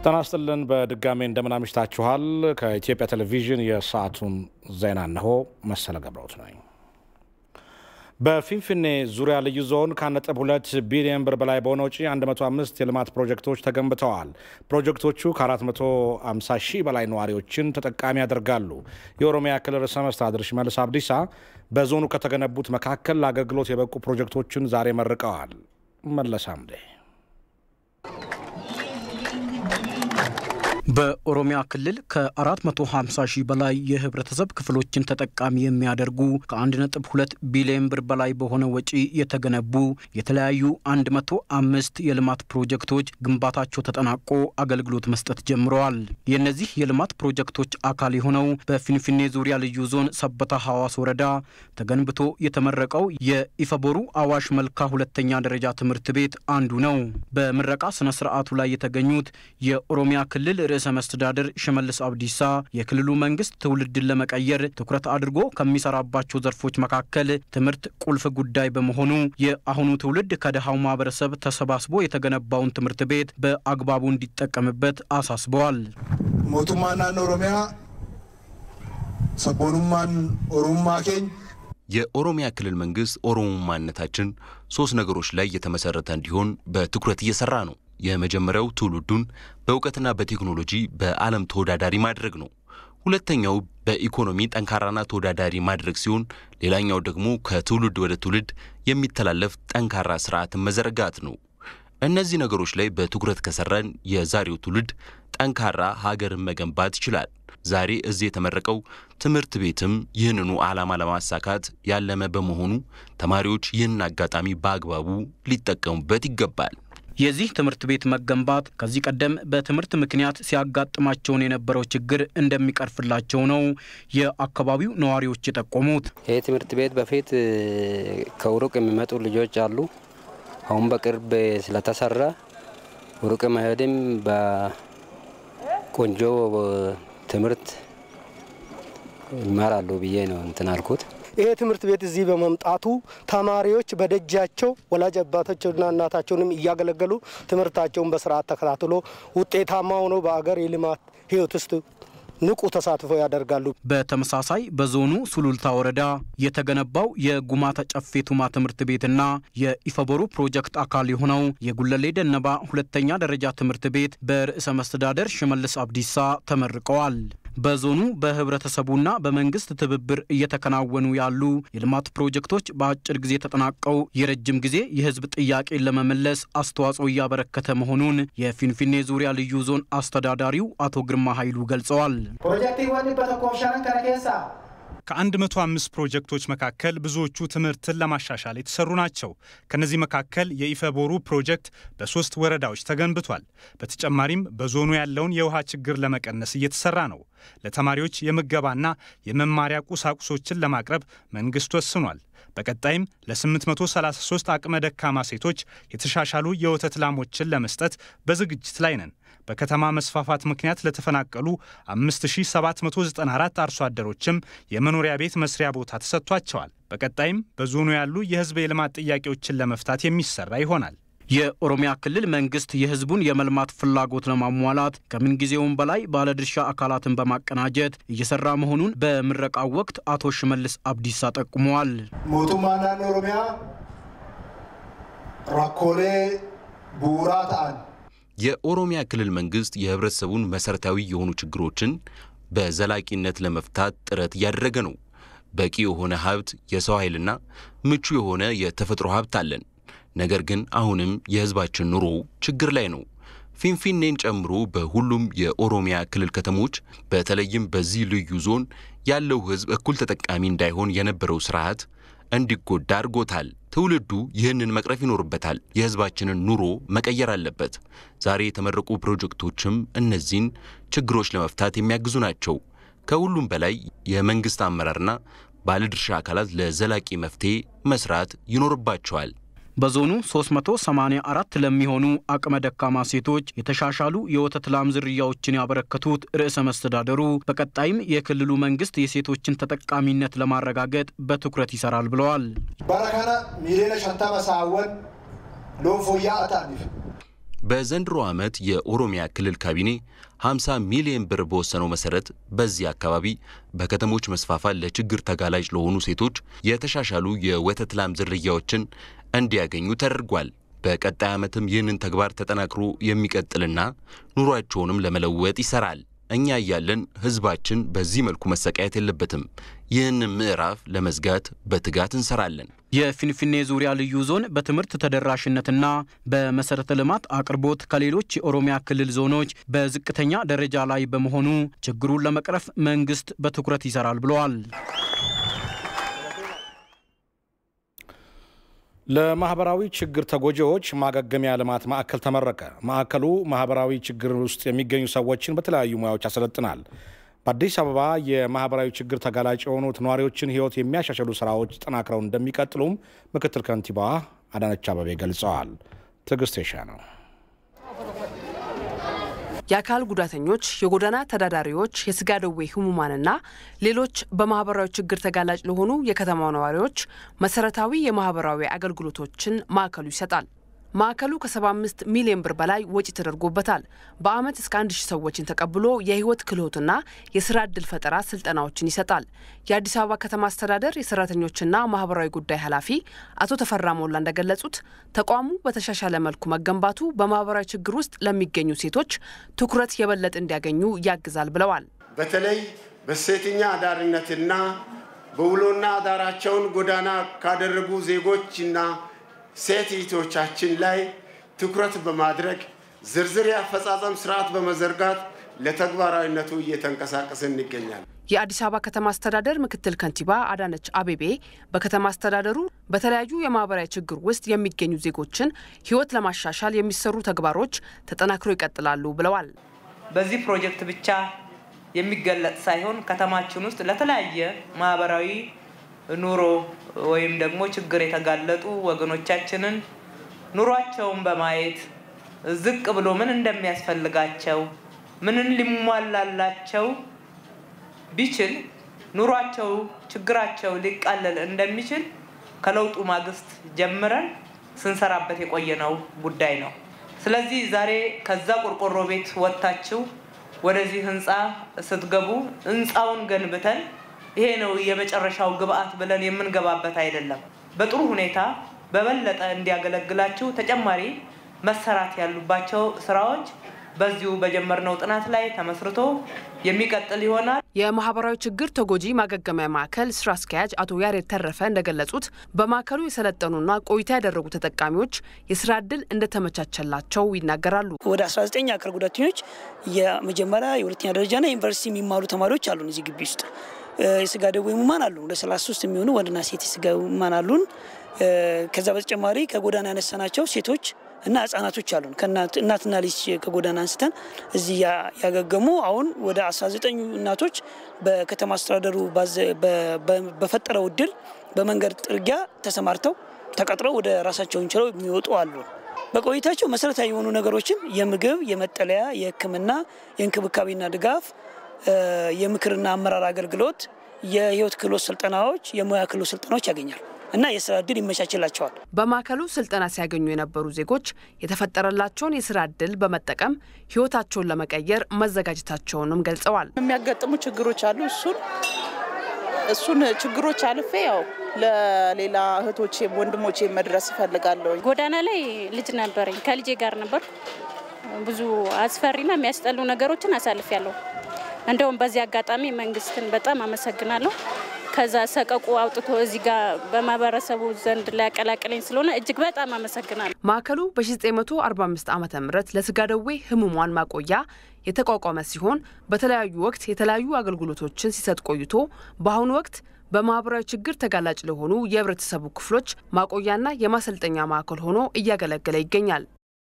ጤና ይስጥልን በድጋሜ እንደምን አምሽታችኋል። ከኢትዮጵያ ቴሌቪዥን የሰዓቱን ዜና እነሆ። መሰለ ገብረውት ነኝ። በፊንፊኔ ዙሪያ ልዩ ዞን ከ1.2 ቢሊዮን ብር በላይ በሆነ ውጪ 105 የልማት ፕሮጀክቶች ተገንብተዋል። ፕሮጀክቶቹ ከ450 ሺህ በላይ ነዋሪዎችን ተጠቃሚ ያደርጋሉ። የኦሮሚያ ክልል ርዕሰ መስተዳድር ሽመልስ አብዲሳ በዞኑ ከተገነቡት መካከል ለአገልግሎት የበቁ ፕሮጀክቶችን ዛሬ መርቀዋል። መለስ አምዴ በኦሮሚያ ክልል ከ450 ሺህ በላይ የህብረተሰብ ክፍሎችን ተጠቃሚ የሚያደርጉ ከ1.2 ቢሊዮን ብር በላይ በሆነ ወጪ የተገነቡ የተለያዩ 105 የልማት ፕሮጀክቶች ግንባታቸው ተጠናቆ አገልግሎት መስጠት ጀምረዋል። የእነዚህ የልማት ፕሮጀክቶች አካል የሆነው በፊንፊኔ ዙሪያ ልዩ ዞን ሰበታ ሐዋስ ወረዳ ተገንብቶ የተመረቀው የኢፈቦሩ አዋሽ መልካ ሁለተኛ ደረጃ ትምህርት ቤት አንዱ ነው። በምረቃ ስነ ስርዓቱ ላይ የተገኙት የኦሮሚያ ክልል ርዕሰ መስተዳድር ሽመልስ አብዲሳ የክልሉ መንግስት ትውልድን ለመቀየር ትኩረት አድርጎ ከሚሰራባቸው ዘርፎች መካከል ትምህርት ቁልፍ ጉዳይ በመሆኑ የአሁኑ ትውልድ ከድሃው ማህበረሰብ ተሰባስቦ የተገነባውን ትምህርት ቤት በአግባቡ እንዲጠቀምበት አሳስበዋል። ሞቱማን ናኖ ኦሮሚያ ሰቦኑማን ኦሮሙማ ኬኝ የኦሮሚያ ክልል መንግስት ኦሮሞማነታችን ሶስት ነገሮች ላይ የተመሰረተ እንዲሆን በትኩረት እየሰራ ነው። የመጀመሪያው ትውልዱን በእውቀትና በቴክኖሎጂ በዓለም ተወዳዳሪ ማድረግ ነው። ሁለተኛው በኢኮኖሚ ጠንካራና ተወዳዳሪ ማድረግ ሲሆን፣ ሌላኛው ደግሞ ከትውልድ ወደ ትውልድ የሚተላለፍ ጠንካራ ስርዓትን መዘረጋት ነው። እነዚህ ነገሮች ላይ በትኩረት ከሰራን የዛሬው ትውልድ ጠንካራ ሀገርን መገንባት ይችላል። ዛሬ እዚህ የተመረቀው ትምህርት ቤትም ይህንኑ ዓላማ ለማሳካት ያለመ በመሆኑ ተማሪዎች ይህንን አጋጣሚ በአግባቡ ሊጠቀሙበት ይገባል። የዚህ ትምህርት ቤት መገንባት ከዚህ ቀደም በትምህርት ምክንያት ሲያጋጥማቸውን የነበረው ችግር እንደሚቀርፍላቸው ነው የአካባቢው ነዋሪዎች የጠቆሙት። ይህ ትምህርት ቤት በፊት ከሩቅ የሚመጡ ልጆች አሉ። አሁን በቅርብ ስለተሰራ ሩቅ መሄድም በቆንጆ ትምህርት ይማራሉ ብዬ ነው እንትን አልኩት። ይሄ ትምህርት ቤት እዚህ በመምጣቱ ተማሪዎች በደጃቸው ወላጅ አባታቸውና እናታቸውንም እያገለገሉ ትምህርታቸውን በስርዓት ተከታትሎ ውጤታማ ሆነው በአገር የልማት ህይወት ውስጥ ንቁ ተሳትፎ ያደርጋሉ። በተመሳሳይ በዞኑ ሱሉልታ ወረዳ የተገነባው የጉማተ ጨፌ ቱማ ትምህርት ቤትና የኢፈቦሩ ፕሮጀክት አካል የሆነው የጉለሌ ደነባ ሁለተኛ ደረጃ ትምህርት ቤት በርዕሰ መስተዳደር ሽመልስ አብዲሳ ተመርቀዋል። በዞኑ በህብረተሰቡና በመንግስት ትብብር እየተከናወኑ ያሉ የልማት ፕሮጀክቶች በአጭር ጊዜ ተጠናቀው የረጅም ጊዜ የህዝብ ጥያቄን ለመመለስ አስተዋጽኦ እያበረከተ መሆኑን የፊንፊኔ ዙሪያ ልዩ ዞን አስተዳዳሪው አቶ ግርማ ኃይሉ ገልጸዋል። ከአንድ መቶ አምስት ፕሮጀክቶች መካከል ብዙዎቹ ትምህርትን ለማሻሻል የተሰሩ ናቸው። ከነዚህ መካከል የኢፈቦሩ ፕሮጀክት በሶስት ወረዳዎች ተገንብቷል። በተጨማሪም በዞኑ ያለውን የውሃ ችግር ለመቀነስ እየተሰራ ነው። ለተማሪዎች የምገባና የመማሪያ ቁሳቁሶችን ለማቅረብ መንግስት ወስኗል። በቀጣይም ለ833 አቅመ ደካማ ሴቶች የተሻሻሉ የወተት ላሞችን ለመስጠት በዝግጅት ላይ ነን። በከተማ መስፋፋት ምክንያት ለተፈናቀሉ 5794 አርሶ አደሮችም የመኖሪያ ቤት መስሪያ ቦታ ተሰጥቷቸዋል። በቀጣይም በዞኑ ያሉ የህዝብ የልማት ጥያቄዎችን ለመፍታት የሚሰራ ይሆናል። የኦሮሚያ ክልል መንግስት የህዝቡን የመልማት ፍላጎት ለማሟላት ከምንጊዜውም በላይ ባለድርሻ አካላትን በማቀናጀት እየሰራ መሆኑን በምረቃው ወቅት አቶ ሽመልስ አብዲሳ ጠቁመዋል። ሞቱማ ናኖ ኦሮሚያ ራኮሌ ቡራ ተአን የኦሮሚያ ክልል መንግስት የህብረተሰቡን መሰረታዊ የሆኑ ችግሮችን በዘላቂነት ለመፍታት ጥረት እያደረገ ነው። በቂ የሆነ ሀብት፣ የሰው ኃይልና ምቹ የሆነ የተፈጥሮ ሀብት አለን። ነገር ግን አሁንም የህዝባችን ኑሮ ችግር ላይ ነው። ፊንፊኔን ጨምሮ በሁሉም የኦሮሚያ ክልል ከተሞች በተለይም በዚህ ልዩ ዞን ያለው ህዝብ እኩል ተጠቃሚ እንዳይሆን የነበረው ስርዓት እንዲጎዳ አድርጎታል። ትውልዱ ይህንን መቅረፍ ይኖርበታል። የህዝባችንን ኑሮ መቀየር አለበት። ዛሬ የተመረቁ ፕሮጀክቶችም እነዚህን ችግሮች ለመፍታት የሚያግዙ ናቸው። ከሁሉም በላይ የመንግስት አመራርና ባለድርሻ አካላት ለዘላቂ መፍትሄ መስራት ይኖርባቸዋል። በዞኑ 384 ለሚሆኑ አቅመ ደካማ ሴቶች የተሻሻሉ የወተት ላም ዝርያዎችን ያበረከቱት ርዕሰ መስተዳደሩ በቀጣይም የክልሉ መንግስት የሴቶችን ተጠቃሚነት ለማረጋገጥ በትኩረት ይሰራል ብለዋል። በረከነ ሚሊዮነ ሸንተመ ሳወን ሎንፎያ አታኒፍ በዘንድሮ ዓመት የኦሮሚያ ክልል ካቢኔ 50 ሚሊዮን ብር በወሰነው መሰረት በዚህ አካባቢ በከተሞች መስፋፋት ለችግር ተጋላጭ ለሆኑ ሴቶች የተሻሻሉ የወተት ላም ዝርያዎችን እንዲያገኙ ተደርጓል። በቀጣይ ዓመትም ይህንን ተግባር ተጠናክሮ የሚቀጥልና ኑሯቸውንም ለመለወጥ ይሰራል። እኛ እያለን ህዝባችን በዚህ መልኩ መሰቃየት የለበትም። ይህንን ምዕራፍ ለመዝጋት በትጋት እንሰራለን። የፊንፊኔ ዙሪያ ልዩ ዞን በትምህርት ተደራሽነትና በመሰረተ ልማት አቅርቦት ከሌሎች የኦሮሚያ ክልል ዞኖች በዝቅተኛ ደረጃ ላይ በመሆኑ ችግሩን ለመቅረፍ መንግስት በትኩረት ይሰራል ብለዋል። ለማህበራዊ ችግር ተጎጂዎች ማገገሚያ ልማት ማዕከል ተመረቀ። ማዕከሉ ማህበራዊ ችግር ውስጥ የሚገኙ ሰዎችን በተለያዩ ሙያዎች ያሰለጥናል። በአዲስ አበባ የማህበራዊ ችግር ተጋላጭ የሆኑት ነዋሪዎችን ህይወት የሚያሻሽሉ ስራዎች ጠናክረው እንደሚቀጥሉም ምክትል ከንቲባዋ አዳነች አበቤ ገልጸዋል። ትዕግስት የሻ ነው። የአካል ጉዳተኞች፣ የጎዳና ተዳዳሪዎች፣ የስጋ ደዌ ህሙማንና ሌሎች በማህበራዊ ችግር ተጋላጭ ለሆኑ የከተማው ነዋሪዎች መሰረታዊ የማህበራዊ አገልግሎቶችን ማዕከሉ ይሰጣል። ማዕከሉ ከ75 ሚሊዮን ብር በላይ ወጪ ተደርጎበታል። በአመት እስከ አንድ ሺህ ሰዎችን ተቀብሎ የህይወት ክህሎትና የስራ እድል ፈጠራ ስልጠናዎችን ይሰጣል። የአዲስ አበባ ከተማ አስተዳደር የሰራተኞችና ማህበራዊ ጉዳይ ኃላፊ አቶ ተፈራ ሞላ እንደገለጹት ተቋሙ በተሻሻለ መልኩ መገንባቱ በማህበራዊ ችግር ውስጥ ለሚገኙ ሴቶች ትኩረት የበለጠ እንዲያገኙ ያግዛል ብለዋል። በተለይ በሴተኛ አዳሪነትና በውሎና አዳራቸውን ጎዳና ካደረጉ ዜጎችና ሴት እህቶቻችን ላይ ትኩረት በማድረግ ዝርዝር የአፈጻጸም ስርዓት በመዘርጋት ለተግባራዊነቱ እየተንቀሳቀስን እንገኛለን። የአዲስ አበባ ከተማ አስተዳደር ምክትል ከንቲባ አዳነች አቤቤ በከተማ አስተዳደሩ በተለያዩ የማህበራዊ ችግር ውስጥ የሚገኙ ዜጎችን ህይወት ለማሻሻል የሚሰሩ ተግባሮች ተጠናክሮ ይቀጥላሉ ብለዋል። በዚህ ፕሮጀክት ብቻ የሚገለጽ ሳይሆን ከተማችን ውስጥ ለተለያየ ማህበራዊ ኑሮ ወይም ደግሞ ችግር የተጋለጡ ወገኖቻችንን ኑሯቸውን በማየት ዝቅ ብሎ ምን እንደሚያስፈልጋቸው ምንን ሊሟላላቸው ቢችል ኑሯቸው ችግራቸው ሊቃለል እንደሚችል ከለውጡ ማግስት ጀምረን ስንሰራበት የቆየነው ጉዳይ ነው። ስለዚህ ዛሬ ከዛ ቆርቆሮ ቤት ወጥታችሁ ወደዚህ ህንፃ ስትገቡ ህንፃውን ገንብተን ይሄ ነው የመጨረሻው ግብአት ብለን የምንገባበት አይደለም። በጥሩ ሁኔታ በበለጠ እንዲያገለግላችሁ ተጨማሪ መሰራት ያሉባቸው ስራዎች በዚሁ በጀመርነው ጥናት ላይ ተመስርቶ የሚቀጥል ይሆናል። የማህበራዊ ችግር ተጎጂ ማገገሚያ ማዕከል ስራ አስኪያጅ አቶ ያሬድ ተረፈ እንደገለጹት በማዕከሉ የሰለጠኑና ቆይታ ያደረጉ ተጠቃሚዎች የስራ እድል እንደተመቻቸላቸው ይናገራሉ። ወደ 19 አካል ጉዳተኞች የመጀመሪያ የሁለተኛ ደረጃና ዩኒቨርሲቲ የሚማሩ ተማሪዎች አሉን እዚህ ግቢ ውስጥ የስጋ ደዌ ህሙማን አሉ። ወደ 33 የሚሆኑ ወንድና ሴት የስጋ ህሙማን አሉን። ከዛ በተጨማሪ ከጎዳና ያነሳናቸው ሴቶች እና ህጻናቶች አሉን። እናትና ልጅ ከጎዳና አንስተን እዚህ ያገገሙ አሁን ወደ 19 እናቶች በከተማ አስተዳደሩ በፈጠረው እድል በመንገድ ጥርጊያ ተሰማርተው ተቀጥረው ወደ ራሳቸውን ችለው የሚወጡ አሉ። በቆይታቸው መሰረታዊ የሆኑ ነገሮችን የምግብ፣ የመጠለያ፣ የሕክምና፣ የእንክብካቤና ድጋፍ የምክርና አመራር አገልግሎት፣ የህይወት ክህሎት ስልጠናዎች፣ የሙያ ክህሎት ስልጠናዎች ያገኛሉ እና የስራ እድል ይመቻችላቸዋል። በማዕከሉ ስልጠና ሲያገኙ የነበሩ ዜጎች የተፈጠረላቸውን የስራ እድል በመጠቀም ህይወታቸውን ለመቀየር መዘጋጀታቸውንም ገልጸዋል። የሚያጋጥሙ ችግሮች አሉ። እሱን እሱን ችግሮች አልፌ ያው ለሌላ እህቶቼ ወንድሞቼ መድረስ እፈልጋለሁ። ጎዳና ላይ ልጅ ነበረኝ። ከልጄ ጋር ነበር። ብዙ አስፈሪና የሚያስጠሉ ነገሮችን አሳልፊያለሁ። እንደውም በዚህ አጋጣሚ መንግስትን በጣም አመሰግናለሁ። ከዛ ሰቀቁ አውጥቶ እዚህ ጋር በማህበረሰቡ ዘንድ ሊያቀላቅለኝ ስለሆነ እጅግ በጣም አመሰግናለሁ። ማዕከሉ በ1945 ዓ ም ለስጋ ደዌ ህሙማን ማቆያ የተቋቋመ ሲሆን በተለያዩ ወቅት የተለያዩ አገልግሎቶችን ሲሰጥ ቆይቶ በአሁኑ ወቅት በማህበራዊ ችግር ተጋላጭ ለሆኑ የህብረተሰቡ ክፍሎች ማቆያና የማሰልጠኛ ማዕከል ሆኖ እያገለገለ ይገኛል።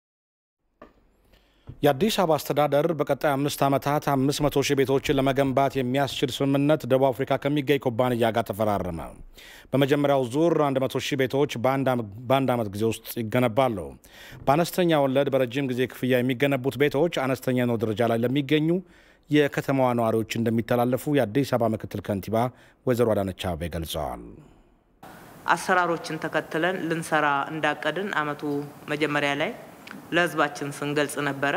የአዲስ አበባ አስተዳደር በቀጣይ አምስት ዓመታት 500 ሺህ ቤቶችን ለመገንባት የሚያስችል ስምምነት ደቡብ አፍሪካ ከሚገኝ ኩባንያ ጋር ተፈራረመ። በመጀመሪያው ዙር 100 ሺህ ቤቶች በአንድ ዓመት ጊዜ ውስጥ ይገነባሉ። በአነስተኛ ወለድ በረጅም ጊዜ ክፍያ የሚገነቡት ቤቶች አነስተኛ ነው ደረጃ ላይ ለሚገኙ የከተማዋ ነዋሪዎች እንደሚተላለፉ የአዲስ አበባ ምክትል ከንቲባ ወይዘሮ አዳነች አቤቤ ገልጸዋል። አሰራሮችን ተከትለን ልንሰራ እንዳቀድን አመቱ መጀመሪያ ላይ ለህዝባችን ስንገልጽ ነበረ።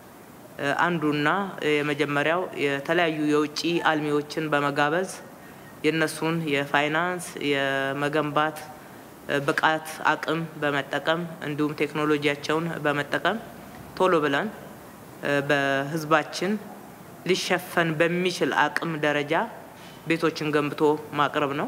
አንዱና የመጀመሪያው የተለያዩ የውጭ አልሚዎችን በመጋበዝ የእነሱን የፋይናንስ የመገንባት ብቃት አቅም በመጠቀም እንዲሁም ቴክኖሎጂያቸውን በመጠቀም ቶሎ ብለን በህዝባችን ሊሸፈን በሚችል አቅም ደረጃ ቤቶችን ገንብቶ ማቅረብ ነው።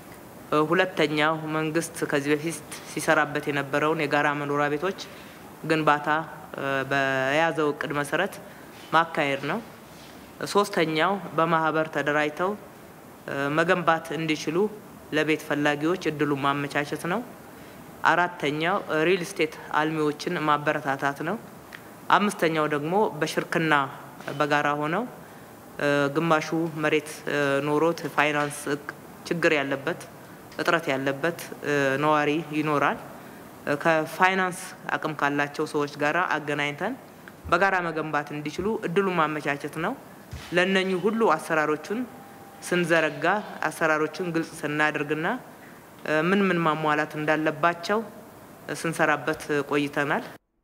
ሁለተኛው መንግስት ከዚህ በፊት ሲሰራበት የነበረውን የጋራ መኖሪያ ቤቶች ግንባታ በያዘው እቅድ መሰረት ማካሄድ ነው። ሶስተኛው በማህበር ተደራጅተው መገንባት እንዲችሉ ለቤት ፈላጊዎች እድሉን ማመቻቸት ነው። አራተኛው ሪል ስቴት አልሚዎችን ማበረታታት ነው። አምስተኛው ደግሞ በሽርክና በጋራ ሆነው ግማሹ መሬት ኖሮት ፋይናንስ ችግር ያለበት እጥረት ያለበት ነዋሪ ይኖራል። ከፋይናንስ አቅም ካላቸው ሰዎች ጋር አገናኝተን በጋራ መገንባት እንዲችሉ እድሉን ማመቻቸት ነው። ለእነኚህ ሁሉ አሰራሮቹን ስንዘረጋ አሰራሮችን ግልጽ ስናደርግና ምን ምን ማሟላት እንዳለባቸው ስንሰራበት ቆይተናል።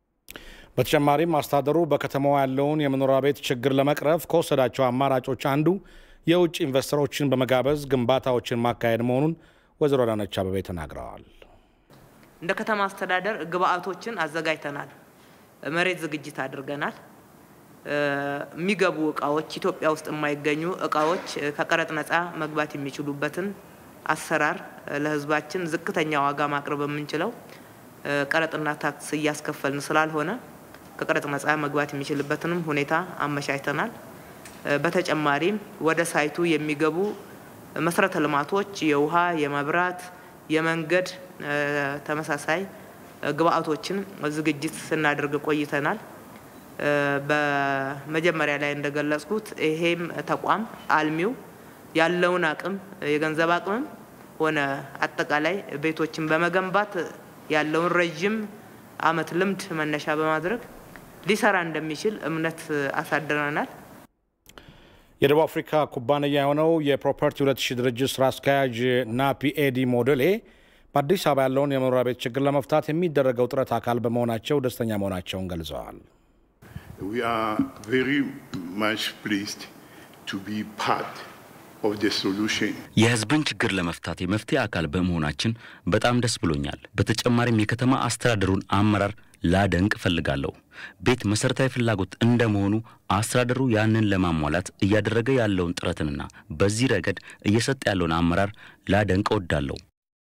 በተጨማሪም አስተዳደሩ በከተማዋ ያለውን የመኖሪያ ቤት ችግር ለመቅረፍ ከወሰዳቸው አማራጮች አንዱ የውጭ ኢንቨስተሮችን በመጋበዝ ግንባታዎችን ማካሄድ መሆኑን ወይዘሮ አዳነች አቤቤ ተናግረዋል። እንደ ከተማ አስተዳደር ግብአቶችን አዘጋጅተናል። መሬት ዝግጅት አድርገናል። የሚገቡ እቃዎች ኢትዮጵያ ውስጥ የማይገኙ እቃዎች ከቀረጥ ነፃ መግባት የሚችሉበትን አሰራር ለሕዝባችን ዝቅተኛ ዋጋ ማቅረብ የምንችለው ቀረጥና ታክስ እያስከፈልን ስላልሆነ ከቀረጥ ነፃ መግባት የሚችልበትንም ሁኔታ አመቻችተናል። በተጨማሪም ወደ ሳይቱ የሚገቡ መሰረተ ልማቶች የውሃ፣ የመብራት፣ የመንገድ ተመሳሳይ ግብአቶችን ዝግጅት ስናደርግ ቆይተናል። በመጀመሪያ ላይ እንደገለጽኩት ይሄም ተቋም አልሚው ያለውን አቅም የገንዘብ አቅምም ሆነ አጠቃላይ ቤቶችን በመገንባት ያለውን ረዥም ዓመት ልምድ መነሻ በማድረግ ሊሰራ እንደሚችል እምነት አሳድረናል። የደቡብ አፍሪካ ኩባንያ የሆነው የፕሮፐርቲ 2000 ድርጅት ስራ አስኪያጅ ናፒ ኤዲ ሞዴሌ በአዲስ አበባ ያለውን የመኖሪያ ቤት ችግር ለመፍታት የሚደረገው ጥረት አካል በመሆናቸው ደስተኛ መሆናቸውን ገልጸዋል። We are very much pleased to be part of the solution. የሕዝብን ችግር ለመፍታት የመፍትሄ አካል በመሆናችን በጣም ደስ ብሎኛል። በተጨማሪም የከተማ አስተዳደሩን አመራር ላደንቅ እፈልጋለሁ። ቤት መሰረታዊ ፍላጎት እንደመሆኑ አስተዳደሩ ያንን ለማሟላት እያደረገ ያለውን ጥረትንና በዚህ ረገድ እየሰጠ ያለውን አመራር ላደንቅ እወዳለሁ።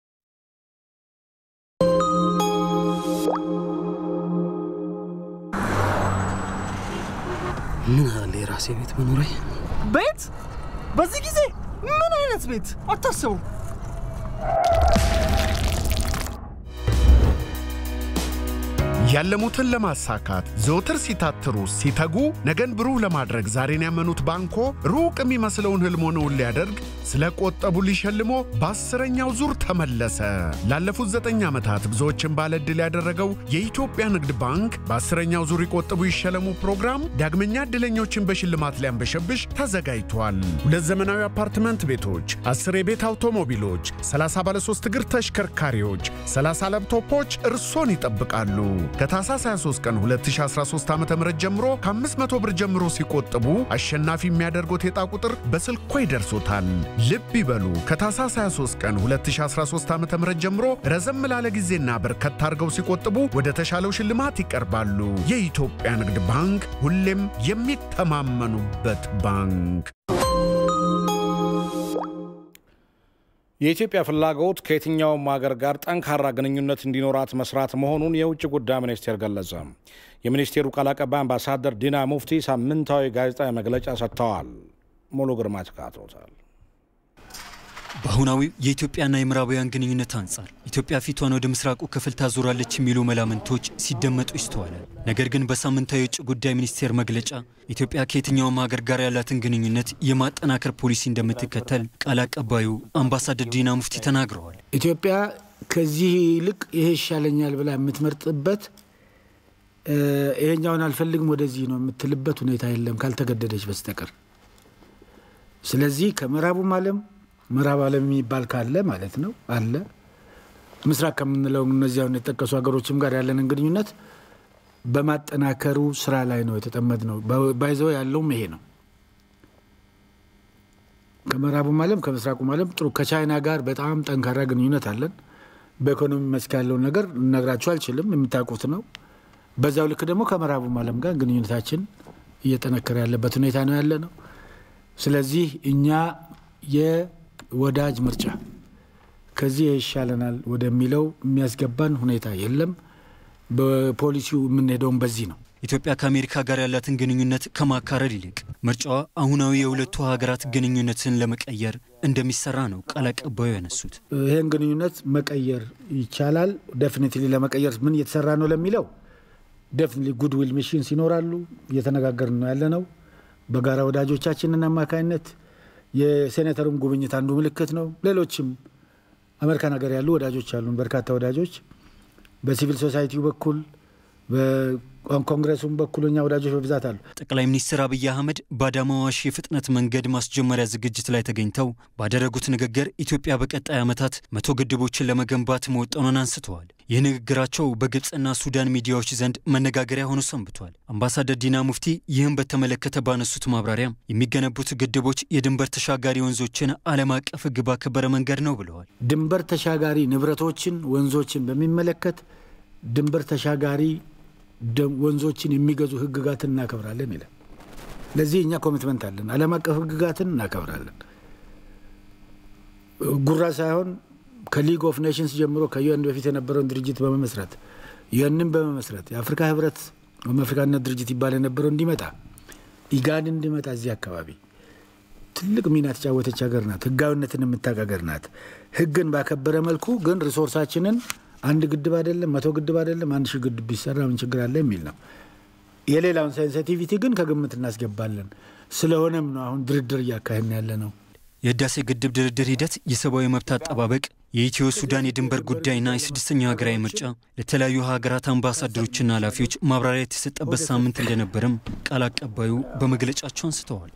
ምን አለ የራሴ ቤት መኖሪያ ቤት በዚህ ጊዜ ምን አይነት ቤት አታስቡ። ያለሙትን ለማሳካት ዘወትር ሲታትሩ ሲተጉ ነገን ብሩህ ለማድረግ ዛሬን ያመኑት ባንኮ ሩቅ የሚመስለውን ህልሞን እውን ሊያደርግ ስለ ቆጠቡ ሊሸልሞ በአስረኛው ዙር ተመለሰ። ላለፉት ዘጠኝ ዓመታት ብዙዎችን ባለዕድል ያደረገው የኢትዮጵያ ንግድ ባንክ በአስረኛው ዙር ይቆጥቡ ይሸለሙ ፕሮግራም ዳግመኛ ዕድለኞችን በሽልማት ሊያንበሸብሽ ተዘጋጅቷል። ሁለት ዘመናዊ አፓርትመንት ቤቶች፣ 10 የቤት አውቶሞቢሎች፣ 30 ባለሶስት እግር ተሽከርካሪዎች፣ 30 ላፕቶፖች እርሶን ይጠብቃሉ። ከታህሳስ 23 ቀን 2013 ዓ.ም ጀምሮ ከ500 ብር ጀምሮ ሲቆጥቡ አሸናፊ የሚያደርጉት የዕጣ ቁጥር በስልኮ ይደርሶታል። ልብ ይበሉ፣ ከታህሳስ 23 ቀን 2013 ዓ.ም ጀምሮ ረዘም ላለ ጊዜና በርከት አድርገው ሲቆጥቡ ወደ ተሻለው ሽልማት ይቀርባሉ። የኢትዮጵያ ንግድ ባንክ ሁሌም የሚተማመኑበት ባንክ። የኢትዮጵያ ፍላጎት ከየትኛውም ሀገር ጋር ጠንካራ ግንኙነት እንዲኖራት መስራት መሆኑን የውጭ ጉዳይ ሚኒስቴር ገለጸ። የሚኒስቴሩ ቃል አቀባይ አምባሳደር ዲና ሙፍቲ ሳምንታዊ ጋዜጣዊ መግለጫ ሰጥተዋል። ሙሉ ግርማ ተካቶታል። በአሁናዊው የኢትዮጵያና የምዕራባውያን ግንኙነት አንጻር ኢትዮጵያ ፊቷን ወደ ምስራቁ ክፍል ታዞራለች የሚሉ መላምንቶች ሲደመጡ ይስተዋላል። ነገር ግን በሳምንታዊ የውጭ ጉዳይ ሚኒስቴር መግለጫ ኢትዮጵያ ከየትኛውም ሀገር ጋር ያላትን ግንኙነት የማጠናከር ፖሊሲ እንደምትከተል ቃል አቀባዩ አምባሳደር ዲና ሙፍቲ ተናግረዋል። ኢትዮጵያ ከዚህ ይልቅ ይሄ ይሻለኛል ብላ የምትመርጥበት ይሄኛውን አልፈልግም ወደዚህ ነው የምትልበት ሁኔታ የለም ካልተገደደች በስተቀር። ስለዚህ ከምዕራቡም ዓለም ምዕራብ ዓለም የሚባል ካለ ማለት ነው አለ ምስራቅ ከምንለው እነዚያውን የጠቀሱ ሀገሮችም ጋር ያለንን ግንኙነት በማጠናከሩ ስራ ላይ ነው የተጠመድ ነው። ባይዘው ያለውም ይሄ ነው። ከምዕራቡም ዓለም ከምስራቁም ዓለም ጥሩ ከቻይና ጋር በጣም ጠንካራ ግንኙነት አለን። በኢኮኖሚ መስክ ያለውን ነገር ልነግራችሁ አልችልም፣ የምታውቁት ነው። በዛው ልክ ደግሞ ከምዕራቡም ዓለም ጋር ግንኙነታችን እየጠነከረ ያለበት ሁኔታ ነው ያለ ነው። ስለዚህ እኛ የወዳጅ ምርጫ ከዚህ ይሻለናል ወደሚለው የሚያስገባን ሁኔታ የለም። በፖሊሲው የምንሄደውም በዚህ ነው። ኢትዮጵያ ከአሜሪካ ጋር ያላትን ግንኙነት ከማካረድ ይልቅ ምርጫዋ አሁናዊ የሁለቱ ሀገራት ግንኙነትን ለመቀየር እንደሚሰራ ነው ቃል አቀባዩ ያነሱት። ይህን ግንኙነት መቀየር ይቻላል። ደፍኒትሊ ለመቀየር ምን እየተሰራ ነው ለሚለው ደፍኒትሊ ጉድዊል ሚሽንስ ይኖራሉ። እየተነጋገርን ነው ያለ ነው። በጋራ ወዳጆቻችንን አማካኝነት የሴኔተሩም ጉብኝት አንዱ ምልክት ነው። ሌሎችም አሜሪካን ሀገር ያሉ ወዳጆች አሉን፣ በርካታ ወዳጆች በሲቪል ሶሳይቲው በኩል በኮንግረሱም በኩል እኛ ወዳጆች በብዛት አሉ። ጠቅላይ ሚኒስትር አብይ አህመድ በአዳማ ዋሽ የፍጥነት መንገድ ማስጀመሪያ ዝግጅት ላይ ተገኝተው ባደረጉት ንግግር ኢትዮጵያ በቀጣይ ዓመታት መቶ ግድቦችን ለመገንባት መወጠኑን አንስተዋል። ይህ ንግግራቸው በግብፅና ሱዳን ሚዲያዎች ዘንድ መነጋገሪያ ሆኖ ሰንብቷል። አምባሳደር ዲና ሙፍቲ ይህን በተመለከተ ባነሱት ማብራሪያ የሚገነቡት ግድቦች የድንበር ተሻጋሪ ወንዞችን ዓለም አቀፍ ሕግ ባከበረ መንገድ ነው ብለዋል። ድንበር ተሻጋሪ ንብረቶችን፣ ወንዞችን በሚመለከት ድንበር ተሻጋሪ ወንዞችን የሚገዙ ህግጋትን እናከብራለን ይላል። ለዚህ እኛ ኮሚትመንት አለን። ዓለም አቀፍ ህግጋትን እናከብራለን። ጉራ ሳይሆን ከሊግ ኦፍ ኔሽንስ ጀምሮ ከዩኤን በፊት የነበረውን ድርጅት በመመስረት ዩኤንን በመመስረት የአፍሪካ ህብረት ወይም አፍሪካነት ድርጅት ይባል የነበረው እንዲመጣ ኢጋድ እንዲመጣ እዚህ አካባቢ ትልቅ ሚና የተጫወተች ሀገር ናት። ህጋዊነትን የምታውቅ ሀገር ናት። ህግን ባከበረ መልኩ ግን ሪሶርሳችንን አንድ ግድብ አይደለም መቶ ግድብ አይደለም አንድ ሺህ ግድብ ቢሰራ ምን ችግር አለ የሚል ነው። የሌላውን ሴንሲቲቪቲ ግን ከግምት እናስገባለን። ስለሆነም ነው አሁን ድርድር እያካሄድን ያለ ነው። የህዳሴ ግድብ ድርድር ሂደት የሰብአዊ መብት አጠባበቅ፣ የኢትዮ ሱዳን የድንበር ጉዳይና የስድስተኛው ሀገራዊ ምርጫ ለተለያዩ ሀገራት አምባሳደሮችና ኃላፊዎች ማብራሪያ የተሰጠበት ሳምንት እንደነበረም ቃል አቀባዩ በመግለጫቸው አንስተዋል።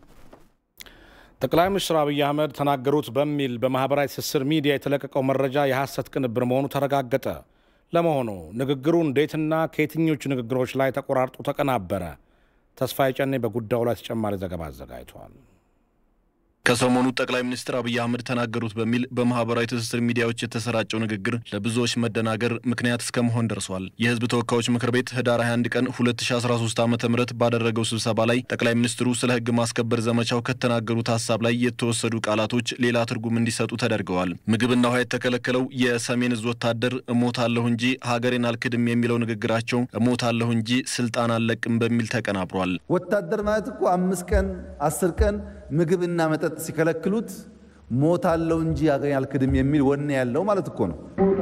ጠቅላይ ሚኒስትር አብይ አህመድ ተናገሩት በሚል በማህበራዊ ትስስር ሚዲያ የተለቀቀው መረጃ የሐሰት ቅንብር መሆኑ ተረጋገጠ። ለመሆኑ ንግግሩ እንዴትና ከየትኞቹ ንግግሮች ላይ ተቆራርጦ ተቀናበረ? ተስፋዬ ጨኔ በጉዳዩ ላይ ተጨማሪ ዘገባ አዘጋጅቷል። ከሰሞኑ ጠቅላይ ሚኒስትር አብይ አህመድ ተናገሩት በሚል በማህበራዊ ትስስር ሚዲያዎች የተሰራጨው ንግግር ለብዙዎች መደናገር ምክንያት እስከ መሆን ደርሷል። የህዝብ ተወካዮች ምክር ቤት ህዳር 21 ቀን 2013 ዓ ም ባደረገው ስብሰባ ላይ ጠቅላይ ሚኒስትሩ ስለ ህግ ማስከበር ዘመቻው ከተናገሩት ሀሳብ ላይ የተወሰዱ ቃላቶች ሌላ ትርጉም እንዲሰጡ ተደርገዋል። ምግብና ውሃ የተከለከለው የሰሜን እዝ ወታደር እሞታለሁ እንጂ ሀገሬን አልክድም የሚለው ንግግራቸው እሞታለሁ እንጂ ስልጣን አልለቅም በሚል ተቀናብሯል። ወታደር ማለት እኮ አምስት ቀን አስር ቀን ምግብና መጠጥ ሲከለክሉት ሞታለሁ እንጂ ሀገሬን አልክድም የሚል ወኔ ያለው ማለት እኮ ነው።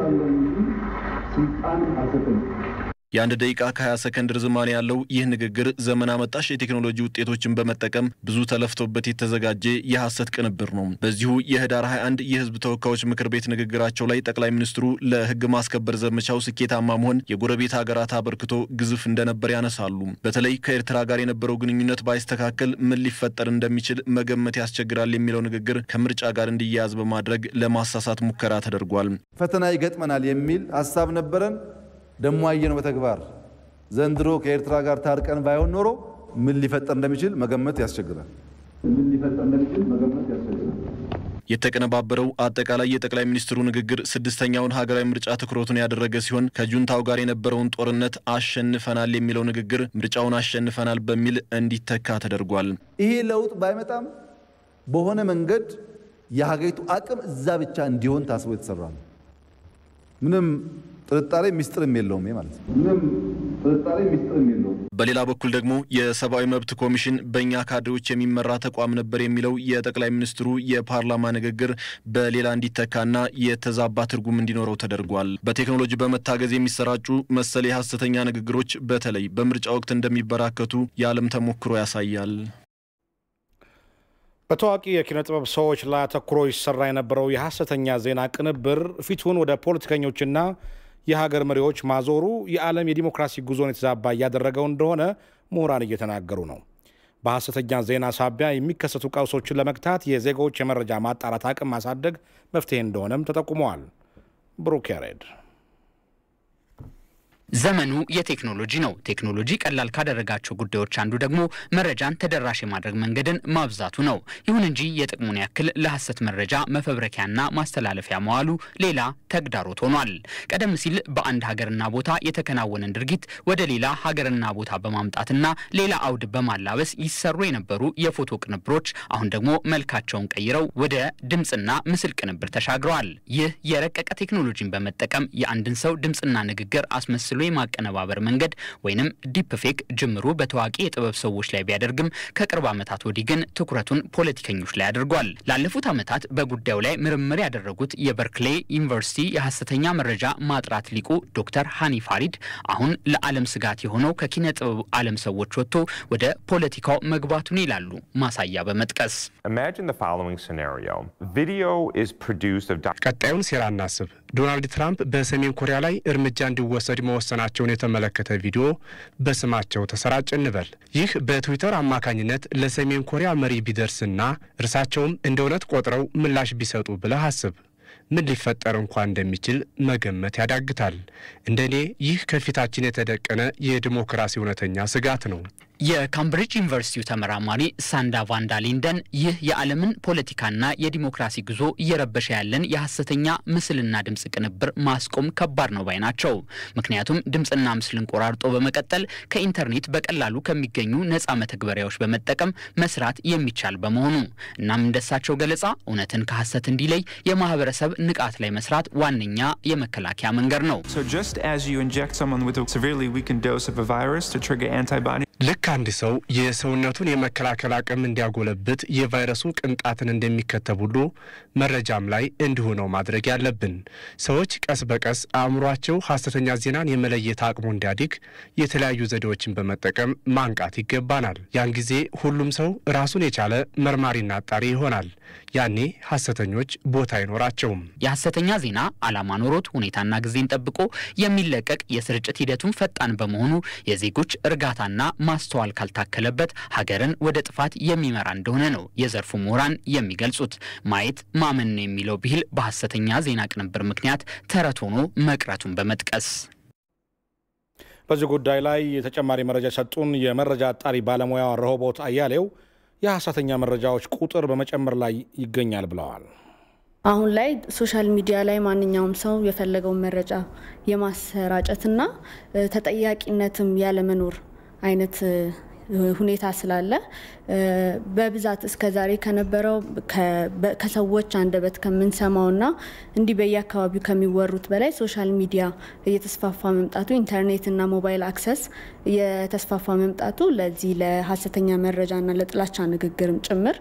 የአንድ ደቂቃ ከ20 ሰከንድ ርዝማኔ ያለው ይህ ንግግር ዘመን አመጣሽ የቴክኖሎጂ ውጤቶችን በመጠቀም ብዙ ተለፍቶበት የተዘጋጀ የሐሰት ቅንብር ነው። በዚሁ የህዳር 21 የህዝብ ተወካዮች ምክር ቤት ንግግራቸው ላይ ጠቅላይ ሚኒስትሩ ለህግ ማስከበር ዘመቻው ስኬታማ መሆን የጎረቤት ሀገራት አበርክቶ ግዙፍ እንደነበር ያነሳሉ። በተለይ ከኤርትራ ጋር የነበረው ግንኙነት ባይስተካከል ምን ሊፈጠር እንደሚችል መገመት ያስቸግራል የሚለው ንግግር ከምርጫ ጋር እንዲያያዝ በማድረግ ለማሳሳት ሙከራ ተደርጓል። ፈተና ይገጥመናል የሚል ሀሳብ ነበረን። ደሞ አየነው በተግባር ዘንድሮ ከኤርትራ ጋር ታርቀን ባይሆን ኖሮ ምን ሊፈጠር እንደሚችል መገመት ያስቸግራል። ምን ሊፈጠር እንደሚችል መገመት ያስቸግራል። የተቀነባበረው አጠቃላይ የጠቅላይ ሚኒስትሩ ንግግር ስድስተኛውን ሀገራዊ ምርጫ ትኩረቱን ያደረገ ሲሆን ከጁንታው ጋር የነበረውን ጦርነት አሸንፈናል የሚለው ንግግር ምርጫውን አሸንፈናል በሚል እንዲተካ ተደርጓል። ይሄ ለውጥ ባይመጣም በሆነ መንገድ የሀገሪቱ አቅም እዛ ብቻ እንዲሆን ታስቦ የተሰራ ነው። ምንም ጥርጣሬ ሚስጥርም የለውም ማለት ነው። ምንም ጥርጣሬ ሚስጥርም የለውም። በሌላ በኩል ደግሞ የሰብአዊ መብት ኮሚሽን በእኛ ካድሬዎች የሚመራ ተቋም ነበር የሚለው የጠቅላይ ሚኒስትሩ የፓርላማ ንግግር በሌላ እንዲተካና የተዛባ ትርጉም እንዲኖረው ተደርጓል። በቴክኖሎጂ በመታገዝ የሚሰራጩ መሰል የሐሰተኛ ንግግሮች በተለይ በምርጫ ወቅት እንደሚበራከቱ የዓለም ተሞክሮ ያሳያል። በታዋቂ የኪነ ጥበብ ሰዎች ላይ አተኩሮ ይሰራ የነበረው የሐሰተኛ ዜና ቅንብር ፊቱን ወደ ፖለቲከኞችና የሀገር መሪዎች ማዞሩ የዓለም የዲሞክራሲ ጉዞን የተዛባ እያደረገው እንደሆነ ምሁራን እየተናገሩ ነው። በሐሰተኛ ዜና ሳቢያ የሚከሰቱ ቀውሶችን ለመግታት የዜጎች የመረጃ ማጣራት አቅም ማሳደግ መፍትሄ እንደሆነም ተጠቁመዋል። ብሩክ ያሬድ ዘመኑ የቴክኖሎጂ ነው። ቴክኖሎጂ ቀላል ካደረጋቸው ጉዳዮች አንዱ ደግሞ መረጃን ተደራሽ የማድረግ መንገድን ማብዛቱ ነው። ይሁን እንጂ የጥቅሙን ያክል ለሐሰት መረጃ መፈብረኪያና ማስተላለፊያ መዋሉ ሌላ ተግዳሮት ሆኗል። ቀደም ሲል በአንድ ሀገርና ቦታ የተከናወነን ድርጊት ወደ ሌላ ሀገርና ቦታ በማምጣትና ሌላ አውድ በማላበስ ይሰሩ የነበሩ የፎቶ ቅንብሮች አሁን ደግሞ መልካቸውን ቀይረው ወደ ድምፅና ምስል ቅንብር ተሻግረዋል። ይህ የረቀቀ ቴክኖሎጂን በመጠቀም የአንድን ሰው ድምፅና ንግግር አስመስሎ የማቀነባበር መንገድ ወይንም ዲፕ ፌክ ጅምሩ በታዋቂ የጥበብ ሰዎች ላይ ቢያደርግም ከቅርብ ዓመታት ወዲህ ግን ትኩረቱን ፖለቲከኞች ላይ አድርጓል። ላለፉት ዓመታት በጉዳዩ ላይ ምርምር ያደረጉት የበርክሌ ዩኒቨርሲቲ የሐሰተኛ መረጃ ማጥራት ሊቁ ዶክተር ሃኒ ፋሪድ አሁን ለዓለም ስጋት የሆነው ከኪነ ጥበብ ዓለም ሰዎች ወጥቶ ወደ ፖለቲካው መግባቱን ይላሉ ማሳያ በመጥቀስ ቀጣዩን ሴራ እናስብ። ዶናልድ ትራምፕ በሰሜን ኮሪያ ላይ እርምጃ እንዲወሰድ መወሰናቸውን የተመለከተ ቪዲዮ በስማቸው ተሰራጭ እንበል። ይህ በትዊተር አማካኝነት ለሰሜን ኮሪያ መሪ ቢደርስና እርሳቸውም እንደ እውነት ቆጥረው ምላሽ ቢሰጡ ብለህ አስብ። ምን ሊፈጠር እንኳን እንደሚችል መገመት ያዳግታል። እንደኔ ይህ ከፊታችን የተደቀነ የዲሞክራሲ እውነተኛ ስጋት ነው። የካምብሪጅ ዩኒቨርሲቲው ተመራማሪ ሳንዳ ቫንዳ ሊንደን ይህ የዓለምን ፖለቲካና የዲሞክራሲ ጉዞ እየረበሸ ያለን የሐሰተኛ ምስልና ድምፅ ቅንብር ማስቆም ከባድ ነው ባይ ናቸው። ምክንያቱም ድምፅና ምስልን ቆራርጦ በመቀጠል ከኢንተርኔት በቀላሉ ከሚገኙ ነፃ መተግበሪያዎች በመጠቀም መስራት የሚቻል በመሆኑ እናም እንደሳቸው ገለጻ እውነትን ከሐሰት እንዲለይ የማህበረሰብ ንቃት ላይ መስራት ዋነኛ የመከላከያ መንገድ ነው። ልክ አንድ ሰው የሰውነቱን የመከላከል አቅም እንዲያጎለብት የቫይረሱ ቅንጣትን እንደሚከተብ ሁሉ መረጃም ላይ እንዲሁ ነው ማድረግ ያለብን። ሰዎች ቀስ በቀስ አእምሯቸው ሐሰተኛ ዜናን የመለየት አቅሙ እንዲያድግ የተለያዩ ዘዴዎችን በመጠቀም ማንቃት ይገባናል። ያን ጊዜ ሁሉም ሰው ራሱን የቻለ መርማሪና አጣሪ ይሆናል። ያኔ ሐሰተኞች ቦታ አይኖራቸውም። የሐሰተኛ ዜና ዓላማ ኖሮት ሁኔታና ጊዜን ጠብቆ የሚለቀቅ የስርጭት ሂደቱን ፈጣን በመሆኑ የዜጎች እርጋታና ማስተዋል ካልታከለበት ሀገርን ወደ ጥፋት የሚመራ እንደሆነ ነው የዘርፉ ምሁራን የሚገልጹት። ማየት ማመን ነው የሚለው ብሂል በሐሰተኛ ዜና ቅንብር ምክንያት ተረት ሆኖ መቅረቱን በመጥቀስ በዚህ ጉዳይ ላይ ተጨማሪ መረጃ የሰጡን የመረጃ አጣሪ ባለሙያ ረሆቦት አያሌው የሐሰተኛ መረጃዎች ቁጥር በመጨመር ላይ ይገኛል ብለዋል። አሁን ላይ ሶሻል ሚዲያ ላይ ማንኛውም ሰው የፈለገውን መረጃ የማሰራጨትና ተጠያቂነትም ያለመኖር አይነት ሁኔታ ስላለ በብዛት እስከ ዛሬ ከነበረው ከሰዎች አንደበት ከምንሰማውና እንዲህ በየአካባቢው ከሚወሩት በላይ ሶሻል ሚዲያ እየተስፋፋ መምጣቱ ኢንተርኔትና ሞባይል አክሰስ እየተስፋፋ መምጣቱ ለዚህ ለሀሰተኛ መረጃና ለጥላቻ ንግግርም ጭምር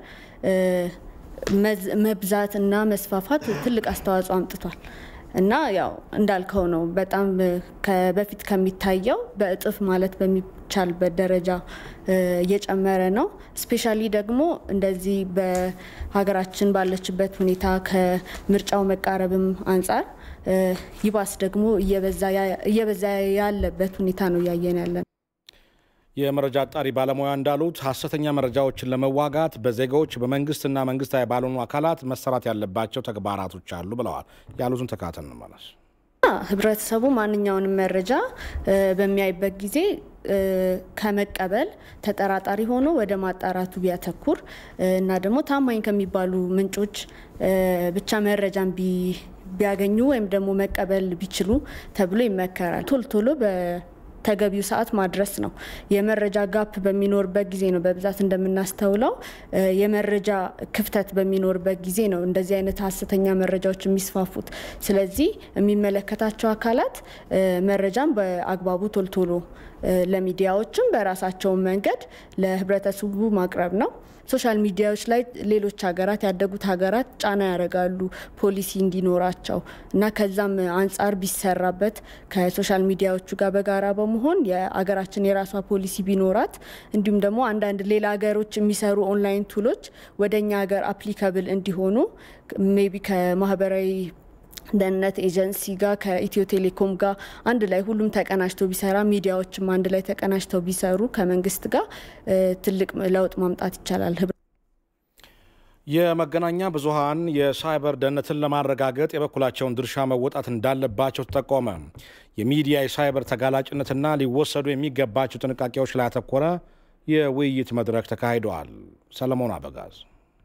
መብዛት እና መስፋፋት ትልቅ አስተዋጽኦ አምጥቷል። እና ያው እንዳልከው ነው። በጣም በፊት ከሚታየው በእጥፍ ማለት በሚቻልበት ደረጃ እየጨመረ ነው። ስፔሻሊ ደግሞ እንደዚህ በሀገራችን ባለችበት ሁኔታ ከምርጫው መቃረብም አንጻር ይባስ ደግሞ እየበዛ ያለበት ሁኔታ ነው እያየን ያለን። የመረጃ አጣሪ ባለሙያ እንዳሉት ሀሰተኛ መረጃዎችን ለመዋጋት በዜጋዎች በመንግስትና መንግስታዊ ባልሆኑ አካላት መሰራት ያለባቸው ተግባራቶች አሉ ብለዋል። ያሉትን ተካተል እንመለስ። ህብረተሰቡ ማንኛውንም መረጃ በሚያይበት ጊዜ ከመቀበል ተጠራጣሪ ሆኖ ወደ ማጣራቱ ቢያተኩር እና ደግሞ ታማኝ ከሚባሉ ምንጮች ብቻ መረጃን ቢያገኙ ወይም ደግሞ መቀበል ቢችሉ ተብሎ ይመከራል። ቶሎ ቶሎ ተገቢው ሰዓት ማድረስ ነው። የመረጃ ጋፕ በሚኖርበት ጊዜ ነው በብዛት እንደምናስተውለው የመረጃ ክፍተት በሚኖርበት ጊዜ ነው እንደዚህ አይነት ሀሰተኛ መረጃዎች የሚስፋፉት። ስለዚህ የሚመለከታቸው አካላት መረጃን በአግባቡ ቶልቶሎ ለሚዲያዎችም በራሳቸውን መንገድ ለህብረተሰቡ ማቅረብ ነው። ሶሻል ሚዲያዎች ላይ ሌሎች ሀገራት ያደጉት ሀገራት ጫና ያደርጋሉ ፖሊሲ እንዲኖራቸው እና ከዛም አንጻር ቢሰራበት ከሶሻል ሚዲያዎቹ ጋር በጋራ በመሆን የሀገራችን የራሷ ፖሊሲ ቢኖራት እንዲሁም ደግሞ አንዳንድ ሌላ ሀገሮች የሚሰሩ ኦንላይን ቱሎች ወደ እኛ ሀገር አፕሊካብል እንዲሆኑ ሜቢ ከማህበራዊ ደህንነት ኤጀንሲ ጋር ከኢትዮ ቴሌኮም ጋር አንድ ላይ ሁሉም ተቀናጅተው ቢሰራ ሚዲያዎችም አንድ ላይ ተቀናጅተው ቢሰሩ ከመንግስት ጋር ትልቅ ለውጥ ማምጣት ይቻላል። የመገናኛ ብዙኃን የሳይበር ደህንነትን ለማረጋገጥ የበኩላቸውን ድርሻ መወጣት እንዳለባቸው ተጠቆመ። የሚዲያ የሳይበር ተጋላጭነትና ሊወሰዱ የሚገባቸው ጥንቃቄዎች ላይ ያተኮረ የውይይት መድረክ ተካሂደዋል። ሰለሞን አበጋዝ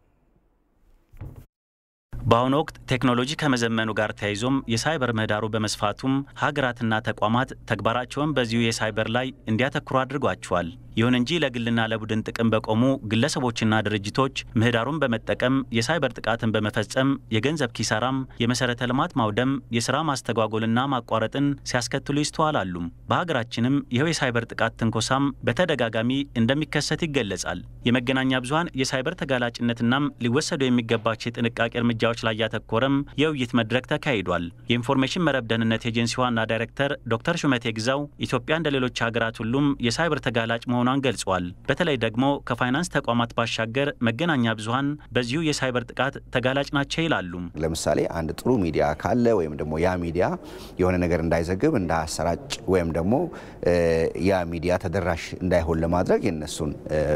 በአሁኑ ወቅት ቴክኖሎጂ ከመዘመኑ ጋር ተያይዞም የሳይበር ምህዳሩ በመስፋቱም ሀገራትና ተቋማት ተግባራቸውን በዚሁ የሳይበር ላይ እንዲያተኩሩ አድርጓቸዋል። ይሁን እንጂ ለግልና ለቡድን ጥቅም በቆሙ ግለሰቦችና ድርጅቶች ምህዳሩን በመጠቀም የሳይበር ጥቃትን በመፈጸም የገንዘብ ኪሳራም፣ የመሰረተ ልማት ማውደም፣ የስራ ማስተጓጎልና ማቋረጥን ሲያስከትሉ ይስተዋላሉ። በሀገራችንም ይኸው የሳይበር ጥቃት ትንኮሳም በተደጋጋሚ እንደሚከሰት ይገለጻል። የመገናኛ ብዙኃን የሳይበር ተጋላጭነትናም ሊወሰዱ የሚገባቸው የጥንቃቄ እርምጃዎች ላይ ያተኮረም የውይይት መድረክ ተካሂዷል። የኢንፎርሜሽን መረብ ደህንነት ኤጀንሲ ዋና ዳይሬክተር ዶክተር ሹመቴ ግዛው ኢትዮጵያ እንደ ሌሎች ሀገራት ሁሉም የሳይበር ተጋላጭ መሆኗን ገልጿል። በተለይ ደግሞ ከፋይናንስ ተቋማት ባሻገር መገናኛ ብዙኃን በዚሁ የሳይበር ጥቃት ተጋላጭ ናቸው ይላሉ። ለምሳሌ አንድ ጥሩ ሚዲያ ካለ ወይም ደግሞ ያ ሚዲያ የሆነ ነገር እንዳይዘግብ እንዳያሰራጭ ወይም ደግሞ ያ ሚዲያ ተደራሽ እንዳይሆን ለማድረግ የነሱን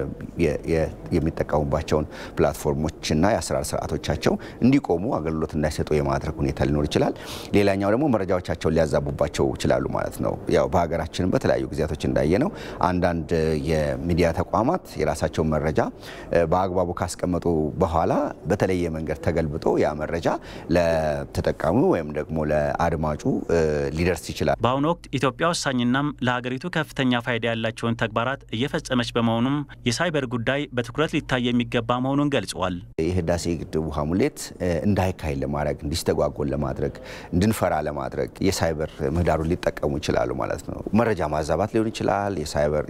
የሚጠቀሙባቸውን ፕላትፎርሞችና የአሰራር ስርዓቶቻቸው እንዲቆሙ አገልግሎት እንዳይሰጡ የማድረግ ሁኔታ ሊኖር ይችላል። ሌላኛው ደግሞ መረጃዎቻቸውን ሊያዛቡባቸው ይችላሉ ማለት ነው። ያው በሀገራችንም በተለያዩ ጊዜያቶች እንዳየ ነው አንዳንድ የሚዲያ ተቋማት የራሳቸውን መረጃ በአግባቡ ካስቀመጡ በኋላ በተለየ መንገድ ተገልብጦ ያ መረጃ ለተጠቃሚው ወይም ደግሞ ለአድማጩ ሊደርስ ይችላል። በአሁኑ ወቅት ኢትዮጵያ ወሳኝናም ለሀገሪቱ ከፍተኛ ፋይዳ ያላቸውን ተግባራት እየፈጸመች በመሆኑም የሳይበር ጉዳይ በትኩረት ሊታይ የሚገባ መሆኑን ገልጸዋል። የህዳሴ ግድብ ውሃ ሙሌት እንዳይካሄድ ለማድረግ እንዲስተጓጎል ለማድረግ እንድንፈራ ለማድረግ የሳይበር ምህዳሩን ሊጠቀሙ ይችላሉ ማለት ነው። መረጃ ማዛባት ሊሆን ይችላል። የሳይበር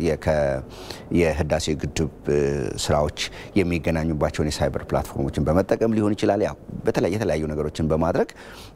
የህዳሴ ግድብ ስራዎች የሚገናኙባቸውን የሳይበር ፕላትፎርሞችን በመጠቀም ሊሆን ይችላል። ያው በተለያየ የተለያዩ ነገሮችን በማድረግ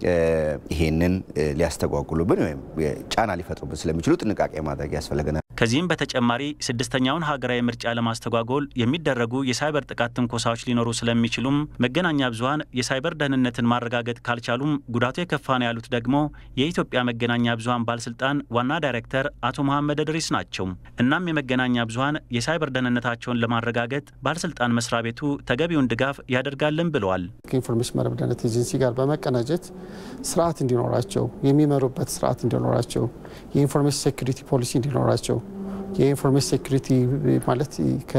ይሄንን ሊያስተጓጉሉብን ወይም ጫና ሊፈጥሩብን ስለሚችሉ ጥንቃቄ ማድረግ ያስፈልገናል። ከዚህም በተጨማሪ ስድስተኛውን ሀገራዊ ምርጫ ለማስተጓጎል የሚደረጉ የሳይበር ጥቃት ትንኮሳዎች ሊኖሩ ስለሚችሉም መገናኛ ብዙኃን የሳይበር ደህንነትን ማረጋገጥ ካልቻሉም ጉዳቱ የከፋ ነው ያሉት ደግሞ የኢትዮጵያ መገናኛ ብዙኃን ባለስልጣን ዋና ዳይሬክተር አቶ መሐመድ እድሪስ ናቸው። እናም የመገናኛ ብዙኃን የሳይበር ደህንነታቸውን ለማረጋገጥ ባለስልጣን መስሪያ ቤቱ ተገቢውን ድጋፍ ያደርጋልን ብለዋል። ከኢንፎርሜሽን መረብ ደህንነት ኤጀንሲ ጋር በመቀናጀት ስርዓት እንዲኖራቸው፣ የሚመሩበት ስርዓት እንዲኖራቸው፣ የኢንፎርሜሽን ሴኩሪቲ ፖሊሲ እንዲኖራቸው የኢንፎርሜሽን ሴኩሪቲ ማለት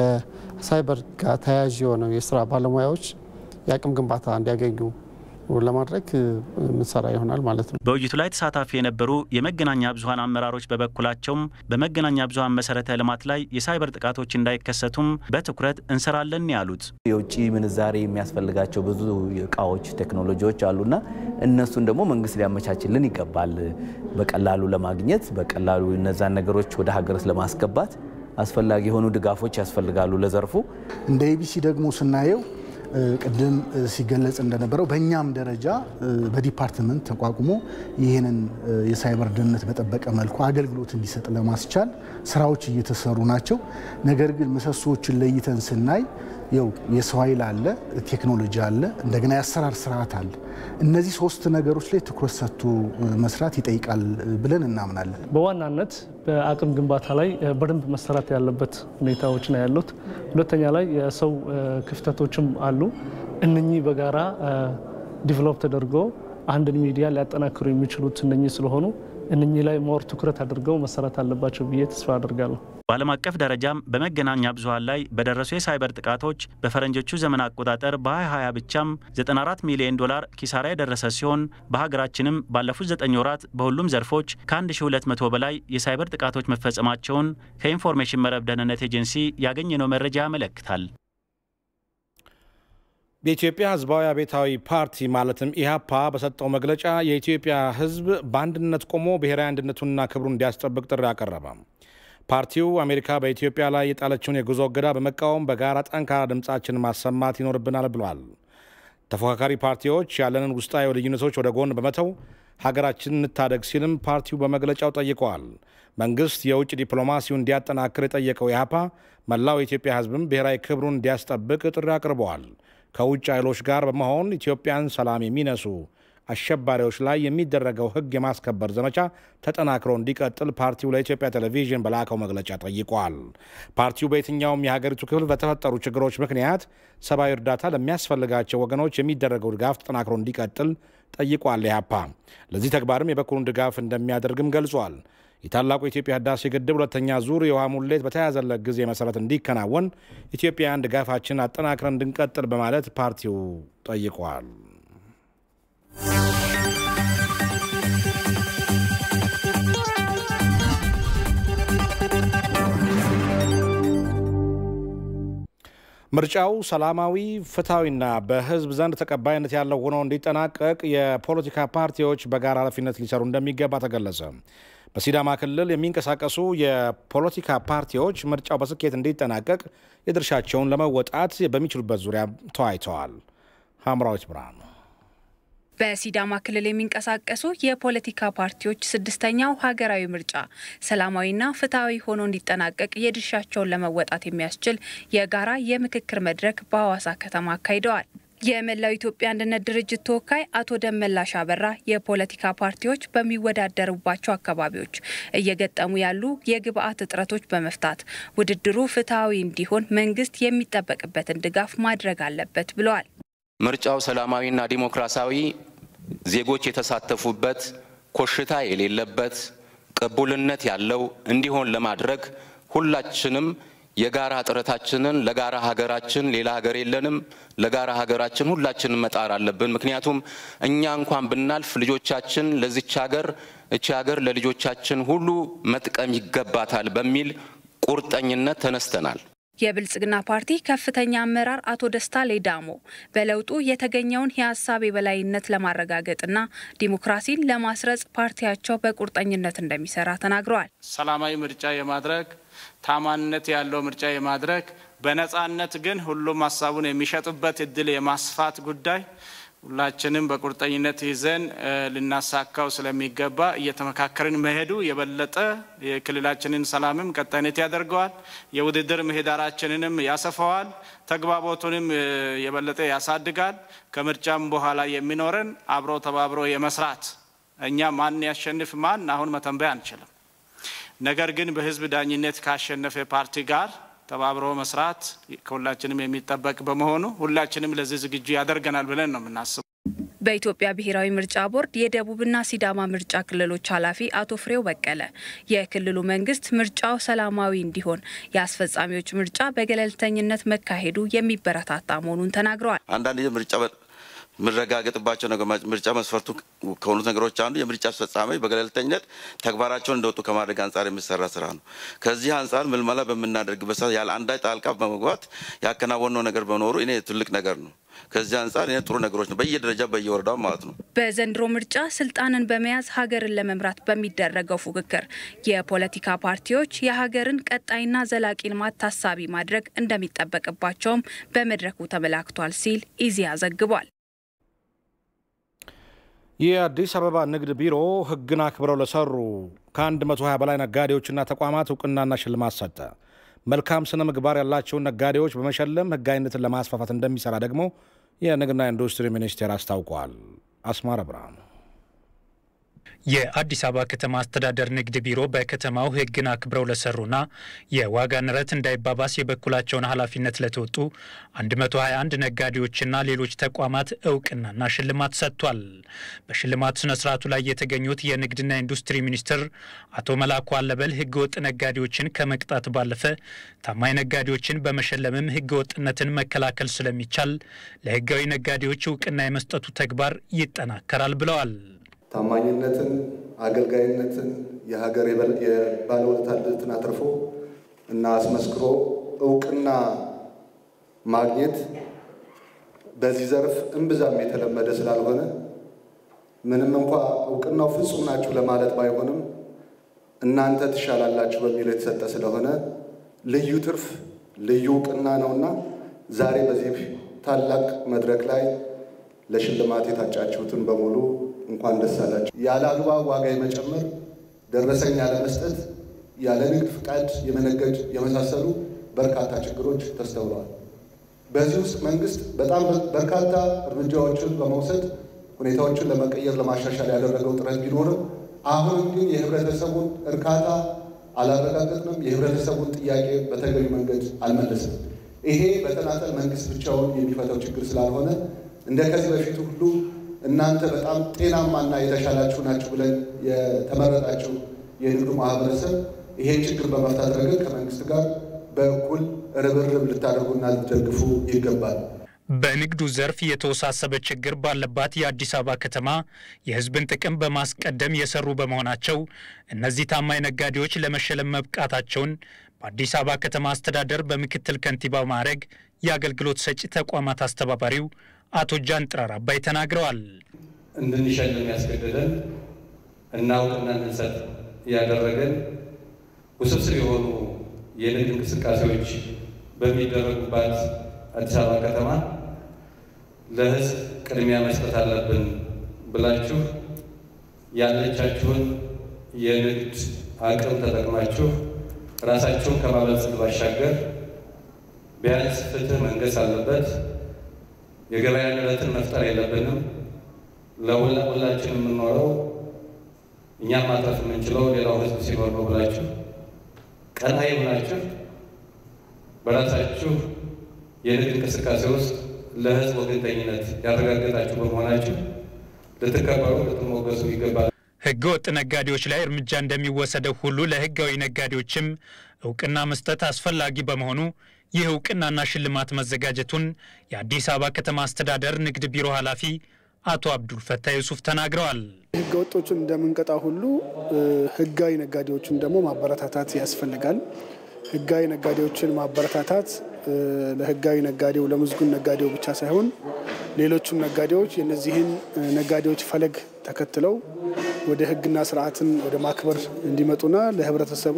ከሳይበር ጋር ተያያዥ የሆነው የስራ ባለሙያዎች የአቅም ግንባታ እንዲያገኙ ለማድረግ ምንሰራ ይሆናል ማለት ነው። በውይይቱ ላይ ተሳታፊ የነበሩ የመገናኛ ብዙኃን አመራሮች በበኩላቸውም በመገናኛ ብዙኃን መሰረተ ልማት ላይ የሳይበር ጥቃቶች እንዳይከሰቱም በትኩረት እንሰራለን ያሉት የውጭ ምንዛሬ የሚያስፈልጋቸው ብዙ እቃዎች፣ ቴክኖሎጂዎች አሉና እነሱን ደግሞ መንግስት ሊያመቻችልን ይገባል። በቀላሉ ለማግኘት በቀላሉ እነዛን ነገሮች ወደ ሀገር ለማስገባት አስፈላጊ የሆኑ ድጋፎች ያስፈልጋሉ ለዘርፉ። እንደ ኤቢሲ ደግሞ ስናየው ቅድም ሲገለጽ እንደነበረው በእኛም ደረጃ በዲፓርትመንት ተቋቁሞ ይህንን የሳይበር ደህንነት በጠበቀ መልኩ አገልግሎት እንዲሰጥ ለማስቻል ስራዎች እየተሰሩ ናቸው። ነገር ግን ምሰሶዎችን ለይተን ስናይ ይው የሰው ኃይል አለ፣ ቴክኖሎጂ አለ፣ እንደገና የአሰራር ስርዓት አለ። እነዚህ ሶስት ነገሮች ላይ ትኩረት ሰጥቶ መስራት ይጠይቃል ብለን እናምናለን። በዋናነት በአቅም ግንባታ ላይ በደንብ መሰራት ያለበት ሁኔታዎች ነው ያሉት። ሁለተኛ ላይ የሰው ክፍተቶችም አሉ። እነኚህ በጋራ ዲቨሎፕ ተደርጎ አንድን ሚዲያ ሊያጠናክሩ የሚችሉት እነኚህ ስለሆኑ እነኚህ ላይ ሞር ትኩረት አድርገው መሰራት አለባቸው ብዬ ተስፋ አድርጋለሁ። በዓለም አቀፍ ደረጃም በመገናኛ ብዙኃን ላይ በደረሱ የሳይበር ጥቃቶች በፈረንጆቹ ዘመን አቆጣጠር በ2020 ብቻም 94 ሚሊዮን ዶላር ኪሳራ የደረሰ ሲሆን በሀገራችንም ባለፉት 9 ወራት በሁሉም ዘርፎች ከ1200 በላይ የሳይበር ጥቃቶች መፈጸማቸውን ከኢንፎርሜሽን መረብ ደህንነት ኤጀንሲ ያገኘነው መረጃ ያመለክታል። የኢትዮጵያ ሕዝባዊ አብዮታዊ ፓርቲ ማለትም ኢህአፓ በሰጠው መግለጫ የኢትዮጵያ ሕዝብ በአንድነት ቆሞ ብሔራዊ አንድነቱንና ክብሩን እንዲያስጠብቅ ጥሪ አቀረበ። ፓርቲው አሜሪካ በኢትዮጵያ ላይ የጣለችውን የጉዞ እገዳ በመቃወም በጋራ ጠንካራ ድምፃችንን ማሰማት ይኖርብናል ብሏል። ተፎካካሪ ፓርቲዎች ያለንን ውስጣዊ ልዩነቶች ወደ ጎን በመተው ሀገራችንን እንታደግ ሲልም ፓርቲው በመግለጫው ጠይቀዋል። መንግስት የውጭ ዲፕሎማሲውን እንዲያጠናክር የጠየቀው ኢህአፓ መላው የኢትዮጵያ ሕዝብም ብሔራዊ ክብሩን እንዲያስጠብቅ ጥሪ አቅርበዋል። ከውጭ ኃይሎች ጋር በመሆን ኢትዮጵያን ሰላም የሚነሱ አሸባሪዎች ላይ የሚደረገው ሕግ የማስከበር ዘመቻ ተጠናክሮ እንዲቀጥል ፓርቲው ለኢትዮጵያ ቴሌቪዥን በላከው መግለጫ ጠይቋል። ፓርቲው በየትኛውም የሀገሪቱ ክፍል በተፈጠሩ ችግሮች ምክንያት ሰብአዊ እርዳታ ለሚያስፈልጋቸው ወገኖች የሚደረገው ድጋፍ ተጠናክሮ እንዲቀጥል ጠይቋል። ኢህአፓ ለዚህ ተግባርም የበኩሉን ድጋፍ እንደሚያደርግም ገልጿል። የታላቁ የኢትዮጵያ ህዳሴ ግድብ ሁለተኛ ዙር የውሃ ሙሌት በተያዘለት ጊዜ መሰረት እንዲከናወን ኢትዮጵያውያን ድጋፋችን አጠናክረን እንድንቀጥል በማለት ፓርቲው ጠይቋል። ምርጫው ሰላማዊ፣ ፍትሐዊና በህዝብ ዘንድ ተቀባይነት ያለው ሆኖ እንዲጠናቀቅ የፖለቲካ ፓርቲዎች በጋራ ኃላፊነት ሊሰሩ እንደሚገባ ተገለጸ። በሲዳማ ክልል የሚንቀሳቀሱ የፖለቲካ ፓርቲዎች ምርጫው በስኬት እንዲጠናቀቅ የድርሻቸውን ለመወጣት በሚችሉበት ዙሪያ ተወያይተዋል። ሀምራዊት ብርሃኑ በሲዳማ ክልል የሚንቀሳቀሱ የፖለቲካ ፓርቲዎች ስድስተኛው ሀገራዊ ምርጫ ሰላማዊና ፍትሐዊ ሆኖ እንዲጠናቀቅ የድርሻቸውን ለመወጣት የሚያስችል የጋራ የምክክር መድረክ በሐዋሳ ከተማ አካሂደዋል። የመላው ኢትዮጵያ አንድነት ድርጅት ተወካይ አቶ ደመላሽ አበራ የፖለቲካ ፓርቲዎች በሚወዳደሩባቸው አካባቢዎች እየገጠሙ ያሉ የግብአት እጥረቶች በመፍታት ውድድሩ ፍትሐዊ እንዲሆን መንግስት የሚጠበቅበትን ድጋፍ ማድረግ አለበት ብለዋል። ምርጫው ሰላማዊና ዲሞክራሲያዊ ዜጎች የተሳተፉበት ኮሽታ የሌለበት ቅቡልነት ያለው እንዲሆን ለማድረግ ሁላችንም የጋራ ጥረታችንን ለጋራ ሀገራችን ሌላ ሀገር የለንም፣ ለጋራ ሀገራችን ሁላችንም መጣር አለብን። ምክንያቱም እኛ እንኳን ብናልፍ ልጆቻችን ለዚች ሀገር እቺ ሀገር ለልጆቻችን ሁሉ መጥቀም ይገባታል በሚል ቁርጠኝነት ተነስተናል። የብልጽግና ፓርቲ ከፍተኛ አመራር አቶ ደስታ ሌዳሞ በለውጡ የተገኘውን የሀሳብ የበላይነት ለማረጋገጥና ዲሞክራሲን ለማስረጽ ፓርቲያቸው በቁርጠኝነት እንደሚሰራ ተናግረዋል። ሰላማዊ ምርጫ የማድረግ ታማኝነት ያለው ምርጫ የማድረግ በነጻነት ግን ሁሉም ሀሳቡን የሚሸጡበት እድል የማስፋት ጉዳይ ሁላችንም በቁርጠኝነት ይዘን ልናሳካው ስለሚገባ እየተመካከርን መሄዱ የበለጠ የክልላችንን ሰላምም ቀጣይነት ያደርገዋል። የውድድር ምህዳራችንንም ያሰፋዋል። ተግባቦቱንም የበለጠ ያሳድጋል። ከምርጫም በኋላ የሚኖረን አብሮ ተባብሮ የመስራት እኛ ማን ያሸንፍ ማን አሁን መተንበይ አንችልም። ነገር ግን በህዝብ ዳኝነት ካሸነፈ ፓርቲ ጋር ተባብሮ መስራት ከሁላችንም የሚጠበቅ በመሆኑ ሁላችንም ለዚህ ዝግጁ ያደርገናል ብለን ነው የምናስበው። በኢትዮጵያ ብሔራዊ ምርጫ ቦርድ የደቡብና ሲዳማ ምርጫ ክልሎች ኃላፊ አቶ ፍሬው በቀለ የክልሉ መንግስት ምርጫው ሰላማዊ እንዲሆን የአስፈጻሚዎች ምርጫ በገለልተኝነት መካሄዱ የሚበረታታ መሆኑን ተናግረዋል። አንዳንድ ምርጫ የምረጋገጥባቸው ምርጫ መስፈርቱ ከሆኑት ነገሮች አንዱ የምርጫ አስፈጻሚ በገለልተኝነት ተግባራቸውን እንደወጡ ከማድረግ አንጻር የሚሰራ ስራ ነው። ከዚህ አንጻር ምልመላ በምናደርግበት ሰዓት ያለ አንዳች ጣልቃ በመግባት ያከናወነው ነገር በኖሩ እኔ ትልቅ ነገር ነው። ከዚህ አንጻር እኔ ጥሩ ነገሮች ነው በየደረጃ በየወረዳው ማለት ነው። በዘንድሮ ምርጫ ስልጣንን በመያዝ ሀገርን ለመምራት በሚደረገው ፉክክር የፖለቲካ ፓርቲዎች የሀገርን ቀጣይና ዘላቂ ልማት ታሳቢ ማድረግ እንደሚጠበቅባቸውም በመድረኩ ተመላክቷል ሲል ኢዜአ ዘግቧል። የአዲስ አበባ ንግድ ቢሮ ሕግን አክብረው ለሰሩ ከ120 በላይ ነጋዴዎችና ተቋማት እውቅናና ሽልማት ሰጠ። መልካም ስነ ምግባር ያላቸውን ነጋዴዎች በመሸለም ሕጋዊነትን ለማስፋፋት እንደሚሰራ ደግሞ የንግድና ኢንዱስትሪ ሚኒስቴር አስታውቋል። አስማረ ብርሃኑ የአዲስ አበባ ከተማ አስተዳደር ንግድ ቢሮ በከተማው ሕግን አክብረው ለሰሩና የዋጋ ንረት እንዳይባባስ የበኩላቸውን ኃላፊነት ለተወጡ 121 ነጋዴዎችና ሌሎች ተቋማት እውቅናና ሽልማት ሰጥቷል። በሽልማት ስነ ስርዓቱ ላይ የተገኙት የንግድና ኢንዱስትሪ ሚኒስትር አቶ መላኩ አለበል ሕገወጥ ነጋዴዎችን ከመቅጣት ባለፈ ታማኝ ነጋዴዎችን በመሸለምም ሕገወጥነትን መከላከል ስለሚቻል ለሕጋዊ ነጋዴዎች እውቅና የመስጠቱ ተግባር ይጠናከራል ብለዋል። ታማኝነትን፣ አገልጋይነትን፣ የሀገር የባለውለታነትን አትርፎ እና አስመስክሮ እውቅና ማግኘት በዚህ ዘርፍ እምብዛም የተለመደ ስላልሆነ ምንም እንኳ እውቅናው ፍጹም ናችሁ ለማለት ባይሆንም እናንተ ትሻላላችሁ በሚል የተሰጠ ስለሆነ ልዩ ትርፍ ልዩ እውቅና ነውና ዛሬ በዚህ ታላቅ መድረክ ላይ ለሽልማት የታጫችሁትን በሙሉ እንኳን ደስ አላችሁ። ያለ አግባብ ዋጋ የመጨመር ደረሰኝ ያለመስጠት፣ ያለ ንግድ ፍቃድ የመነገድ የመሳሰሉ በርካታ ችግሮች ተስተውለዋል። በዚህ ውስጥ መንግስት በጣም በርካታ እርምጃዎችን በመውሰድ ሁኔታዎችን ለመቀየር ለማሻሻል ያደረገው ጥረት ቢኖርም አሁንም ግን የህብረተሰቡን እርካታ አላረጋገጥንም። የህብረተሰቡን ጥያቄ በተገቢ መንገድ አልመለስም። ይሄ በተናጠል መንግስት ብቻውን የሚፈታው ችግር ስላልሆነ እንደ ከዚህ በፊቱ ሁሉ እናንተ በጣም ጤናማና የተሻላችሁ ናችሁ ብለን የተመረጣችሁ የንግዱ ማህበረሰብ ይሄን ችግር በመፍታት ረገድ ከመንግስት ጋር በእኩል ርብርብ ልታደርጉና ልትደግፉ ይገባል። በንግዱ ዘርፍ የተወሳሰበ ችግር ባለባት የአዲስ አበባ ከተማ የህዝብን ጥቅም በማስቀደም የሰሩ በመሆናቸው እነዚህ ታማኝ ነጋዴዎች ለመሸለም መብቃታቸውን በአዲስ አበባ ከተማ አስተዳደር በምክትል ከንቲባ ማዕረግ የአገልግሎት ሰጪ ተቋማት አስተባባሪው አቶ ጃን ጥራር አባይ ተናግረዋል። እንድንሸልም ያስገደደን እናውቅና እንድንሰጥ ያደረገን ውስብስብ የሆኑ የንግድ እንቅስቃሴዎች በሚደረጉባት አዲስ አበባ ከተማ ለህዝብ ቅድሚያ መስጠት አለብን ብላችሁ ያለቻችሁን የንግድ አቅም ተጠቅማችሁ ራሳችሁን ከማበልጸግ ባሻገር ቢያንስ ፍትህ መንገስ አለበት፣ የገበያ ንረትን መፍጠር የለብንም፣ ለሁላችን የምንኖረው እኛም ማትረፍ የምንችለው ሌላው ህዝብ ሲኖር ነው ብላችሁ ቀናይ ሆናችሁ በራሳችሁ የንግድ እንቅስቃሴ ውስጥ ለህዝብ ወገንተኝነት ያረጋገጣችሁ በመሆናችሁ ልትከበሩ ልትሞገሱ ይገባል። ህገ ወጥ ነጋዴዎች ላይ እርምጃ እንደሚወሰደው ሁሉ ለህጋዊ ነጋዴዎችም እውቅና መስጠት አስፈላጊ በመሆኑ ይህ እውቅናና ሽልማት መዘጋጀቱን የአዲስ አበባ ከተማ አስተዳደር ንግድ ቢሮ ኃላፊ አቶ አብዱል ፈታ ዩሱፍ ተናግረዋል። ህገ ወጦችን እንደምንቀጣ ሁሉ ህጋዊ ነጋዴዎችን ደግሞ ማበረታታት ያስፈልጋል። ህጋዊ ነጋዴዎችን ማበረታታት ለህጋዊ ነጋዴው ለምዝጉን ነጋዴው ብቻ ሳይሆን ሌሎችም ነጋዴዎች የነዚህን ነጋዴዎች ፈለግ ተከትለው ወደ ህግና ስርዓትን ወደ ማክበር እንዲመጡና ለህብረተሰቡ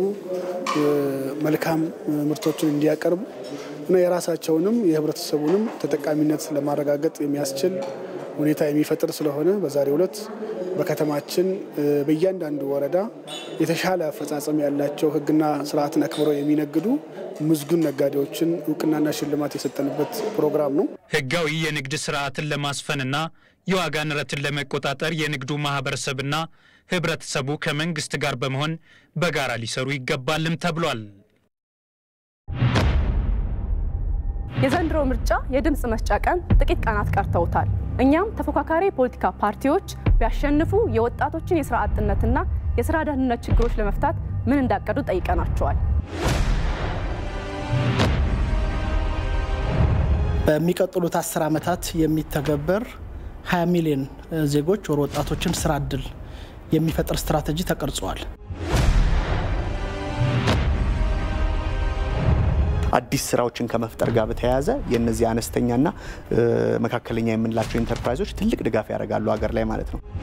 መልካም ምርቶችን እንዲያቀርቡ እና የራሳቸውንም የህብረተሰቡንም ተጠቃሚነት ለማረጋገጥ የሚያስችል ሁኔታ የሚፈጥር ስለሆነ በዛሬው ዕለት በከተማችን በእያንዳንዱ ወረዳ የተሻለ አፈጻጸም ያላቸው ህግና ስርዓትን አክብረው የሚነግዱ ምዝጉን ነጋዴዎችን እውቅናና ሽልማት የሰጠንበት ፕሮግራም ነው። ህጋዊ የንግድ ስርዓትን ለማስፈንና የዋጋ ንረትን ለመቆጣጠር የንግዱ ማህበረሰብና ህብረተሰቡ ከመንግስት ጋር በመሆን በጋራ ሊሰሩ ይገባልም ተብሏል። የዘንድሮ ምርጫ የድምፅ መስጫ ቀን ጥቂት ቀናት ቀርተውታል። እኛም ተፎካካሪ የፖለቲካ ፓርቲዎች ቢያሸንፉ የወጣቶችን የስራ አጥነትና የስራ ደህንነት ችግሮች ለመፍታት ምን እንዳቀዱ ጠይቀናቸዋል። በሚቀጥሉት አስር ዓመታት የሚተገበር 20 ሚሊዮን ዜጎች ወር ወጣቶችን ስራ እድል የሚፈጥር ስትራቴጂ ተቀርጿል። አዲስ ስራዎችን ከመፍጠር ጋር በተያያዘ የእነዚህ አነስተኛና መካከለኛ የምንላቸው ኢንተርፕራይዞች ትልቅ ድጋፍ ያደርጋሉ ሀገር ላይ ማለት ነው።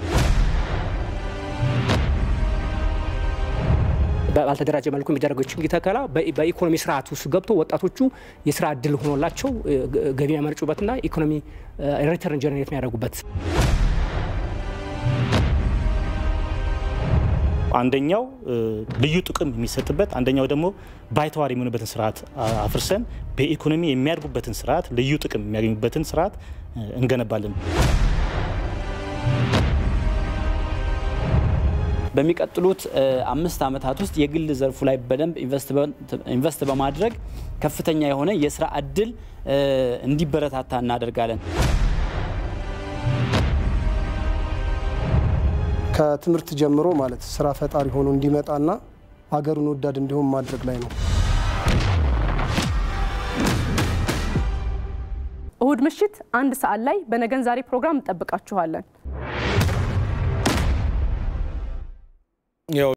ባልተደራጀ መልኩ የሚደረገው ችግኝ ተከላ በኢኮኖሚ ስርዓት ውስጥ ገብቶ ወጣቶቹ የስራ እድል ሆኖላቸው ገቢ የሚያመርጩበትና ኢኮኖሚ ሪተርን ጀነሬት የሚያደርጉበት አንደኛው ልዩ ጥቅም የሚሰጥበት አንደኛው ደግሞ ባይተዋር የሚሆኑበትን ስርዓት አፍርሰን በኢኮኖሚ የሚያድጉበትን ስርዓት ልዩ ጥቅም የሚያገኙበትን ስርዓት እንገነባለን። በሚቀጥሉት አምስት ዓመታት ውስጥ የግል ዘርፉ ላይ በደንብ ኢንቨስት በማድረግ ከፍተኛ የሆነ የስራ እድል እንዲበረታታ እናደርጋለን። ከትምህርት ጀምሮ ማለት ስራ ፈጣሪ ሆኖ እንዲመጣና ሀገሩን ወዳድ እንዲሆን ማድረግ ላይ ነው። እሁድ ምሽት አንድ ሰዓት ላይ በነገን ዛሬ ፕሮግራም እንጠብቃችኋለን።